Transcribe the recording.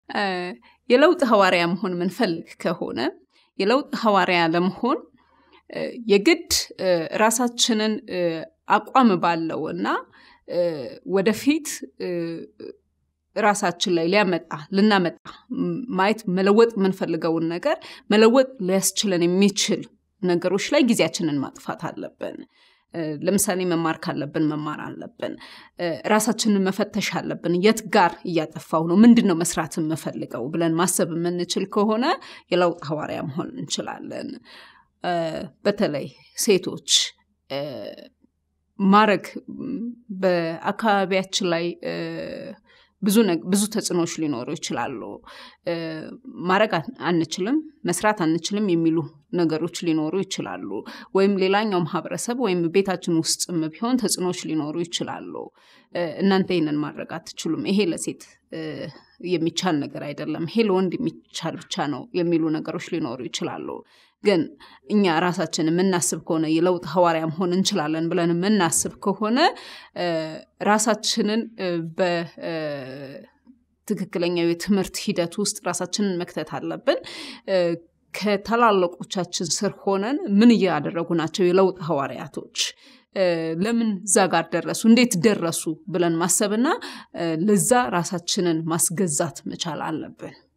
የለውጥ ሐዋርያ መሆን ምንፈልግ ከሆነ የለውጥ ሐዋርያ ለመሆን የግድ ራሳችንን አቋም ባለው እና ወደፊት ራሳችን ላይ ሊያመጣ ልናመጣ ማየት መለወጥ የምንፈልገውን ነገር መለወጥ ሊያስችለን የሚችል ነገሮች ላይ ጊዜያችንን ማጥፋት አለብን። ለምሳሌ መማር ካለብን መማር አለብን። ራሳችንን መፈተሽ አለብን። የት ጋር እያጠፋው ነው? ምንድን ነው መስራት የምፈልገው ብለን ማሰብ የምንችል ከሆነ የለውጥ ሐዋርያ መሆን እንችላለን። በተለይ ሴቶች ማድረግ በአካባቢያችን ላይ ብዙ ብዙ ተጽዕኖዎች ሊኖሩ ይችላሉ። ማድረግ አንችልም፣ መስራት አንችልም የሚሉ ነገሮች ሊኖሩ ይችላሉ። ወይም ሌላኛው ማህበረሰብ ወይም ቤታችን ውስጥም ቢሆን ተጽዕኖዎች ሊኖሩ ይችላሉ። እናንተ ይህንን ማድረግ አትችሉም፣ ይሄ ለሴት የሚቻል ነገር አይደለም፣ ይሄ ለወንድ የሚቻል ብቻ ነው የሚሉ ነገሮች ሊኖሩ ይችላሉ። ግን እኛ ራሳችን የምናስብ ከሆነ የለውጥ ሐዋርያ መሆን እንችላለን ብለን የምናስብ ከሆነ ራሳችንን በትክክለኛው የትምህርት ሂደት ውስጥ ራሳችንን መክተት አለብን። ከታላላቆቻችን ስር ሆነን ምን እያደረጉ ናቸው የለውጥ ሐዋርያቶች ለምን እዛ ጋር ደረሱ፣ እንዴት ደረሱ ብለን ማሰብና ለዛ ራሳችንን ማስገዛት መቻል አለብን።